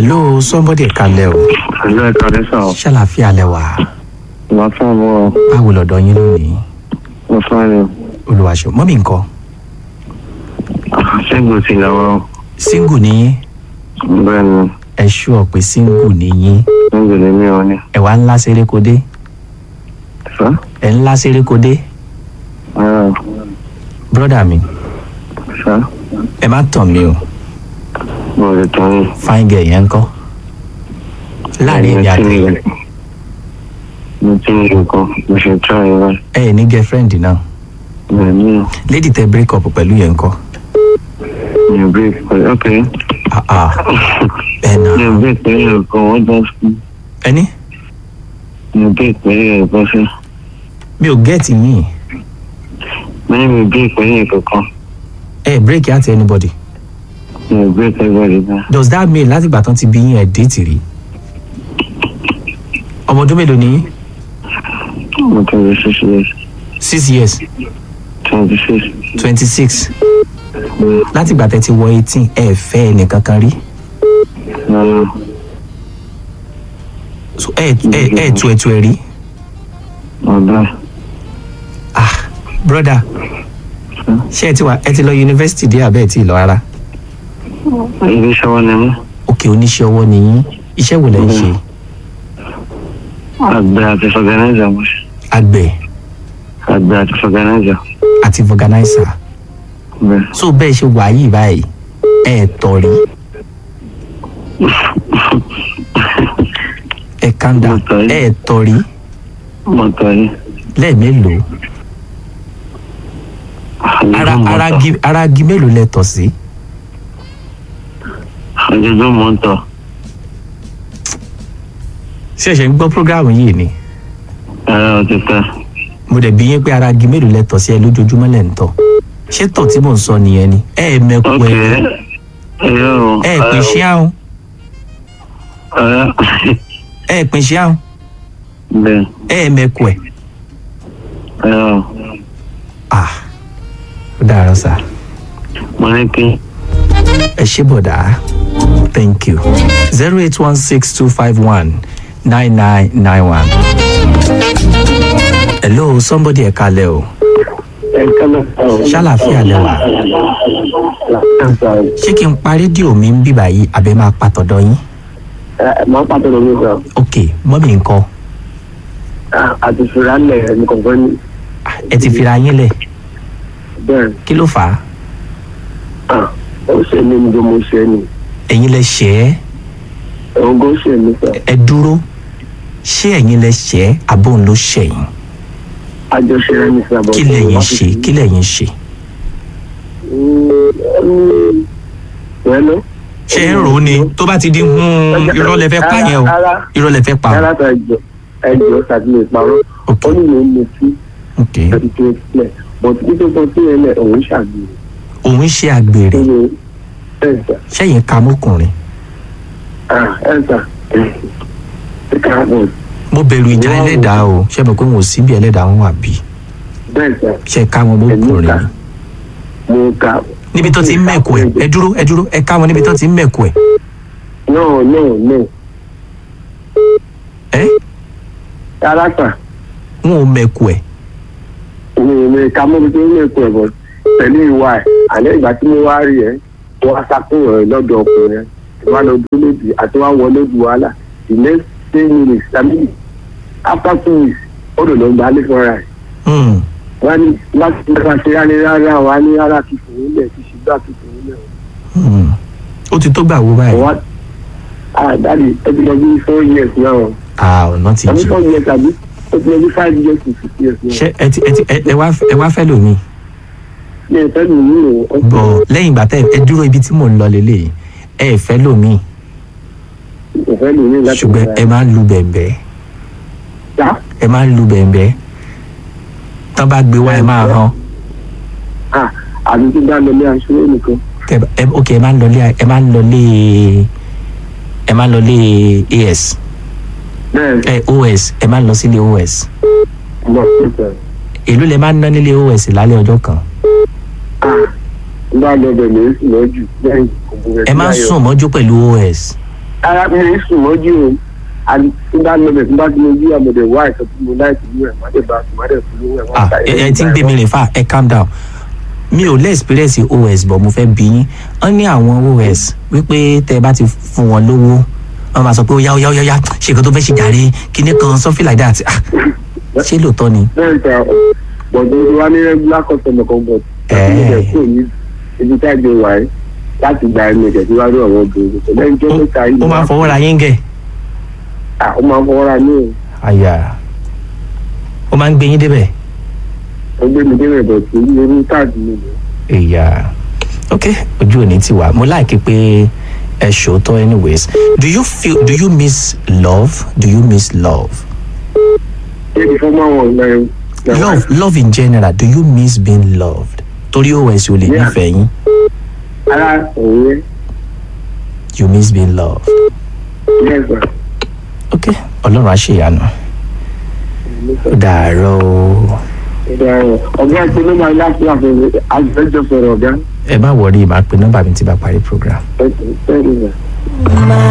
hello somebody kalẹ̀ o Ẹ̀lú ẹ̀ka lẹ́sà ọ̀. ṣàlàfíà lẹ́wà Wọ́n fún ọmọ báwo lọ́dọ̀ yín lónìí wọn fún ẹni. olùwàṣọ mọ́mí nǹkan Ṣẹ́gun ti lọ́wọ́. single ni yín Bẹ́ẹ̀ ni, ẹ ṣúọ pé single ni yín ṣẹ́gun ni mí wọn ni. ẹ wá ńlá sérékodé Sá? ẹ ńlá sérékodé Ara brọ́dà mi sá? ẹ má tàn mí o Mo lè tán yín. fine girl yẹn ń kọ́ láàrin èmi àti yín Mo ti ní nǹkan, mo ṣe tọ́ ẹ wá. ẹ ẹ̀ ní girlfriend náà Bẹ́ẹ̀ ni, lady tẹ break up pẹ̀lú yẹn ń kọ́ mi ò break pẹ̀lú ok. ah ah ẹ nà Mi ò break pẹ̀lú nǹkan, wọ́n bọ́ sí. ẹni Mi ò break pẹ̀lú nǹkan sí. mi ò gẹ́ẹ̀tì yín Mo ní mi ò break pẹ̀lú nǹkan kan. ẹ break out anybody Mi ò break everybody náà. does that mean láti ìgbà tán ti bí yín ẹ̀ déètì rí ọmọ ọdún mélòó ni yín Mo tẹ̀lé six years, six years twenty six. twenty six láti ìgbà tẹ́ ti wọ eighteen ẹ fẹ́ ẹnìkan kan rí Rárá, So, ẹ ẹ ẹ tu ẹtu ẹ rí ọ̀dà. ah broda ṣé ẹ ti wà ẹ ti lọ yunifásitì dé àbẹ́ ẹ ti lọ rárá Ibi iṣẹ́ wọn ni mí. òkè oníṣẹ́ ọwọ́ ni yín iṣẹ́ wo lẹ ń ṣe Àgbẹ̀ àti fọ̀gánáìzà mo ṣe. àgbẹ̀ Àgbẹ̀ àti fọ̀gánáìzà. àti organizer Bẹ́ẹ̀. so bẹ́ẹ̀ ṣe wà yìí báyìí ẹ tọ̀ rí ẹ calm down Mo tọ̀ rí. ẹ tọ̀ rí Mo tọ̀ yìí. lẹ́ẹ̀mélòó ara ara gi ara gi mélòó lẹ tọ̀ sí Ojoojúmọ́ ń tọ̀. ṣẹ̀ṣẹ̀ ń gbọ́ program yìí ni Ẹ̀rọ ti tẹ̀. mo dẹ̀ bí yín pé ara gi mélòó lẹ tọ̀ sí ẹ lójoojúmọ́ lẹ̀ ń tọ̀ ṣé tọ̀ tí mò ń sọ nìyẹn ni ẹ ẹ mẹ́kù Ok. ẹ Ẹ̀rọ o. ẹ ẹ pín ṣé àwọn Ẹ̀rọ. ẹ ẹ pín ṣé àwọn Bẹ́ẹ̀. ẹ ẹ mẹ́kù ẹ Ẹ̀rọ. ah ó dára sá Mo ní kí. ẹ ṣé bọ̀dá thank you zero eight one six two five one nine nine nine one. hello somebody ẹ kalẹ̀ o Ẹ̀ka lọ. ṣàlàfíà lẹ́wà ṣé kí n pa rédíò mi ń bíbà yìí àbẹ máa pa tọ̀dọ̀ yín Máa pàtó lórí sọ. ok mọ́mí nǹkan Àti fìrànlẹ̀ ní kọ̀ọ̀kan ní. Ah, ẹ ti fira yín lẹ̀ Bẹ́ẹ̀. kí ló fà á Ó ṣe ní ní mo ṣe ni. ẹ̀yin lẹ ṣẹ́ ẹ́ Òun kò ṣe ní sọ. ẹ dúró ṣé ẹ̀yin lẹ ṣẹ́ ẹ́ àbóun ló ṣẹ̀yìn Àjọṣe rẹ̀ ní sábà. kí lẹ̀yin ṣe kí lẹ̀yin ṣe Wẹ́lú. ṣé ẹ ń rò ó ni tó bá ti di hun irọ́ lẹ fẹ́ pa yẹn o irọ́ lẹ fẹ́ pa o Yàrá tó ẹjọ́ ẹjọ́ ṣàtìlẹ̀ ìparọ́. ok Ó ní ìlú mi sí ok ẹbí tó sílẹ̀. Bọ̀t títí tó sí yẹn lẹ̀ òun ṣàgbèrè. òun ṣe àgbèrè Nínú ẹ̀sà. ṣẹ́yìn ka mọ́kùnrin Ẹ̀sà. Ẹ̀ka bọ̀. mo bẹ̀rù ìjà ẹlẹ́dàá o ṣé mo pé mo sí bí ẹlẹ́dàá wọn wà bí Bẹ́ẹ̀ sà. ṣe ká wọn mọ́kùnrin ni Mo ka. níbi tó ti ń mẹ̀kọ ẹ̀ ẹ dúró ẹ dúró ẹ ká wọn níbi tó ti ń mẹ̀kọ ẹ̀ No no no. ẹ́ Yàrá sà. wọn ò mẹ̀kọ ẹ̀ mi mi ka mọ́ tó ní ètò ẹ̀bọ̀ pẹ̀lú ìwà ẹ̀ àlẹ́ ìgbà tí mo wá rí ẹ̀ tó wá sákúrò ẹ̀ lọ́dọ̀ ọkùnrin ẹ̀ tó wá lọ dúró lódì àti wá wọlé du wàhálà the next ten minutes I mean after two weeks ó lò ló ń gbalẹ̀ fúnra ẹ̀ Hmm. wọ́n ní láti nípa ṣe rárá rárá wà ní rárá kí fòun lẹ̀ kí ṣe gbà kí fòun lẹ̀ Hmm. ó ti tó gbà wo báyìí wọ́n ah dáàdi ẹ ti lọ bí four years náà ah ọ̀nà ti àbí jì four years àbí ó ti lọ bí five years to six years náà ṣé ẹ ti ẹ ti ẹ ẹ wá ẹ wá fẹ́ lómi mi ò fẹ́ mi ní o bọ̀ lẹ́yìn ìgbà tẹ́ ẹ dúró ibi tí mò ń lọ lélẹ̀ ẹ ẹ fẹ́ lómi ò fẹ́ mi ní láti ṣùgbọ́n ẹ máa ń lu bẹ̀m̀bẹ́ ta ẹ máa ń lu bẹ̀m̀bẹ́ tán bá gbé wá ẹ máa hàn ah àbí tí bá lọ ní aṣọ nìkan. tẹ ẹ ok ẹ máa ń lọlé ẹ máa ń lọlé ẹ máa ń lọlé as bẹ́ẹ̀ ẹ os ẹ máa ń lọ sílé os lọ síta èló lẹ máa ń ná nílé os lálẹ́ ọjọ́ kan ah bá lọ bẹ̀ lè sì lọ́jù lẹ́yìn ògùn rẹ̀ ẹ máa ń sùn mọ́jú pẹ̀lú os ara mi ń sùn mọ́jú o àti tí bá lọ bẹ̀ tí bá ti mo jí àmọ̀dẹ̀ wá ìtọ́ tí mo láì tìlú ẹ̀ má dẹ̀ bá sùn má dẹ̀ fún lówó ẹ̀ wọ́n ah ta ẹ ẹ ti ń gbé mi rìn fà ẹ calm down mi ò lè experience os but mo fẹ́ bí yín wọ́n ní àwọn os wípé tẹ́ ẹ bá ti fún wọn lówó wọ́n máa sọ pé ó yá ó yá ó yá ó yá ṣe nǹkan tó fẹ́ ṣe jàre kíní kan something like that ah ṣé lóòótọ́ ni bẹ́ẹ̀ ta bọ̀dọ̀ tó wá ní regular customer kan bọ̀ Ẹ̀. tí mo jẹ́ kúrò ní ibi tá a gbé wá yìí láti gba ẹnu ìjẹ́ tí wá rí ọ̀rọ̀ obìnrin kò lẹ́yìn tó Ó- mẹ́ta yìí ó máa ń fọwọ́ ra yín gẹ̀ Ah, ó máa ń fọwọ́ ra ní o àyà ó máa ń gbé yín débẹ̀ ó gbé mi débẹ̀ bọ̀ tí orí káàdì mi lò ìyá ok ojú òní ti wà mo láìkí pé ẹ ṣòótọ́ anyways do you feel do you miss love do you miss love ṣé fún máa wọ̀ náà love love in general do you miss being loved torí os ò lè Yeah. nífẹ̀ẹ́ yín ara òun yẹn you miss being loved yes sir. ok ọlọ́run á ṣèyanu ó dàárọ̀ o ọ̀gá ẹ̀ pé ló máa láti àfẹ́fẹ́ àjẹjọ sọ̀rọ̀ ọ̀gá ẹ má wọrí màá pe nọ́mbà mi tí bá parí program. ẹ̀ ẹ̀ ẹ̀